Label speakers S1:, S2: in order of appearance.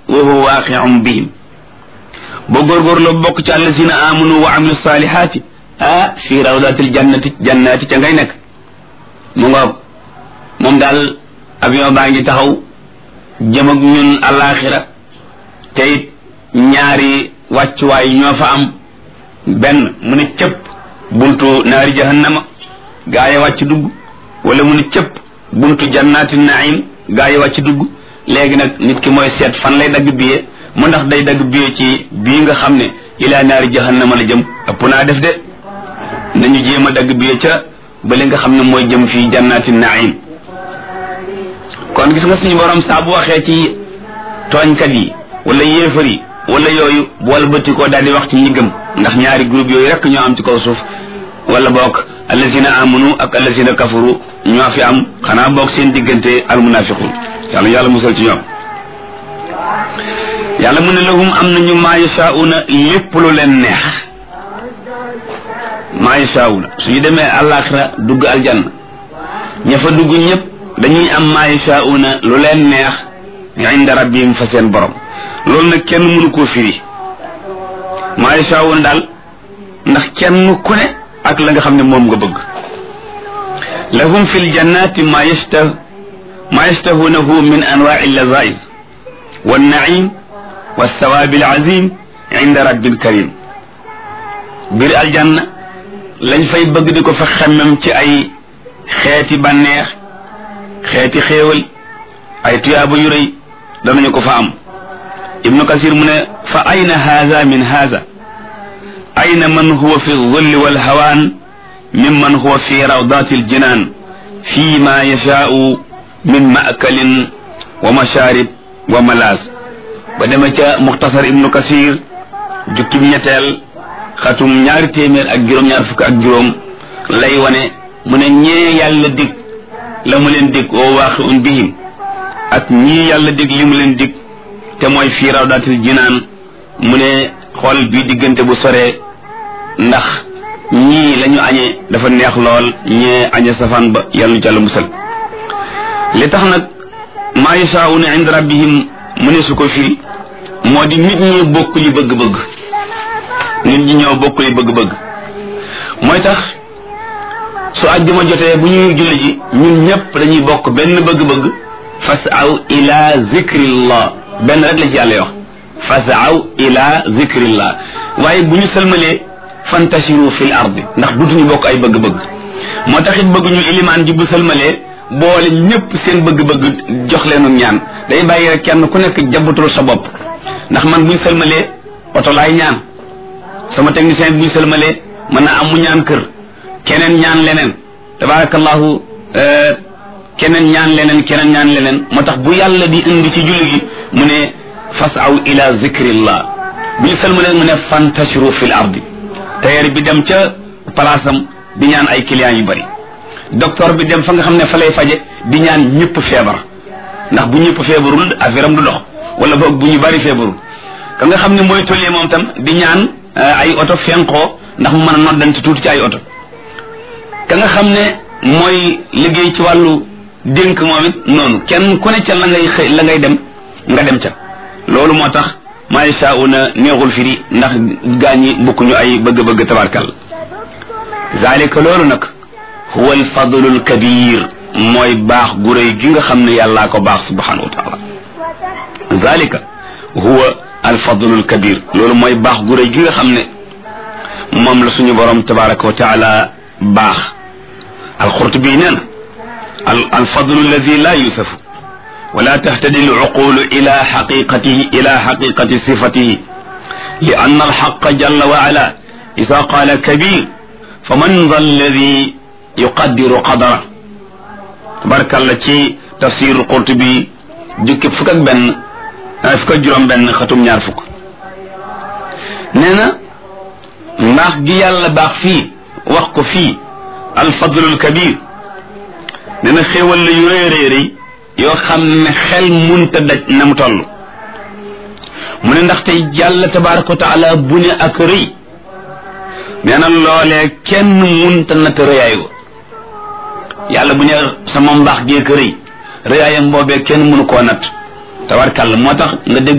S1: wa huwa waaqi'un bihim boo góorgóorloo bokk ci allazina amanu wa amilu salihaati ah fii rawdatil jannati jannati ca ngay nekk mu ngoog moom daal avion baa ngi taxaw jëm ak ñun alaxira te it ñaari wàccuwaay ñoo fa am benn mu ne cëpp buntu naari jahannama gaa yi wàcc dugg wala mu ne cëpp buntu jannaati naim gaa yi wàcc dugg léegi nag nit ki mooy seet fan lay dagg biye mu ndax day dagg biye ci bii nga xam ne ilaa naari jahannama la jëm ëpp naa def de nañu jéem a dagg biye ca ba li nga xam ne mooy jëm fii jannaati naim kon gis nga suñu borom saa bu waxee ci tooñkat yi wala yéefar yi wala yooyu bool bëtti koo daal di wax ci ñi gëm ndax ñaari groupe yooyu rek ñoo am ci kaw suuf wala boog allazina amanu ak allazina kafaru ñoo fi am xanaa boog seen diggante almunafiqun yàlla yàlla musal ci ñoom yàlla mu ne lahum am nañu maa yashauna lépp lu leen neex maa yashauna suñu demee àllaaxira dugg aljanna ña fa dugg ñëpp dañuy am maa yashauna lu leen neex inda rabbihim fa seen borom loolu nag kenn mënu koo firi maa yashauna daal ndax kenn ku ne ak la nga xam ne moom nga bëgg lahum fi ljannati ma yashtah ma yashtahunahu min anwaai llazaiz wannaim walthawaabi alazim inda rabbil karim biir aljanna lañ fay bëgg di ko fa xemmem ci ay xeeti bànneex xeeti xéewal ay tuyaaba yu rëy danañu ko fa am ibnu kasir mu ne fa ayna haza min haza ayna man huwa fi zulli walhawaan mimman huwa fi rawdati aljinan fi ma yashaau min maakalin wa masharib wa malaas ba dema ca muxtasar ibnu kasir jukkib ñetteel xatum ñaari téeméer ak juróom-ñaar fukk ak juróom lay wane mu ne ñee yàlla dig la mu leen dig oo waaqi un bihim ak ñii yàlla dig li mu leen dig te mooy fii rawdatil jinaan mu ne xool bii diggante bu soree ndax ñii la ñu añee dafa neex lool ñee añe safaan ba yàlla nu jàll musal li tax nag maa yashaa'una inda rabbihim mu ne su ko firi moo di nit ñi bokk li bëgg-bëgg nit ñi ñoo bokk li bëgg-bëgg mooy tax su àjjuma jotee bu ñuy julli ji ñun ñëpp dañuy bokk benn bëgg-bëgg fasaw ila zikrillah benn rek la ci yàlla wax fasaw ila zikrillah waaye bu ñu sëlmalee fantashiru fil ardi ndax dutuñu bokk ay bëgg-bëgg moo tax it bëgg ñu ilimaan ji bu sëlmalee boole ñëpp seen bëgg-bëgg jox leenu ñaan day bàyyi rek kenn ku nekk jabatul sa bopp ndax man buñ sëlmalee oto laay ñaan sama technicien bi buñ sëlmalee mën na am mu ñaan kër keneen ñaan leneen tabarakallahu keneen ñaan leneen keneen ñaan leneen moo tax bu yàlla di indi ci julli gi mu ne fasaw ila zikrillah bu ñu sëlmalee mu ne fantashiru fil ardi tailleur bi dem ca palaasam di ñaan ay clients yu bari docteur bi dem fa nga xam ne fa lay faje di ñaan ñëpp feebar ndax bu ñëpp feebarul affaire am du dox wala boog bu ñu bari feebarul ka nga xam ne mooy tollee moom tam di ñaan ay oto fenkoo ndax mu mën a noddante tuuti ci ay oto ka nga xam ne mooy liggéey ci wàllu dénk moom it noonu kenn ku ne ca la ngay xëy la ngay dem nga dem ca loolu moo tax maa yashaa'una neexul firi ndax gaañi bokkuñu ay bëgg-bëgg tabarkal zalika loolu nag huwa alfadlu alkabir mooy baax gu rëy gi nga xam ne yàllaa ko baax subhanahu wa taala zalika huwa alfadlu alkabir loolu mooy baax gu rëy gi nga xam ne moom la suñu borom tabaraka wa taala baax alxurtubi nee na alfadlu alladi la yusafu wala tahtadi alcuqulu ila xaqiqatihi ila xaqiqati sifatihi li anna alxaqa jalla wa ala ida qaala kabir faman dha alladi yuqaddiru qadara tabarakalla ci tafsir qurtubi jukki fukk ak benn fukk ak juróom benn xatum ñaar fukk nee na mbaax gi yàlla baax fii wax ko fii alfadlul kabir nee na xéewal la yu rëy rëy rëy yoo xam ne xel munta daj na mu toll mu ne ndaxte yàlla tabaraka wa taala bu ne ak rëy nee na loolee kenn munta natt rëyaay wa yàlla bu ne sama mbaax gee ko rëy rëyaayam boobee kenn mënu koo natt tabarkàlla moo tax nga dégg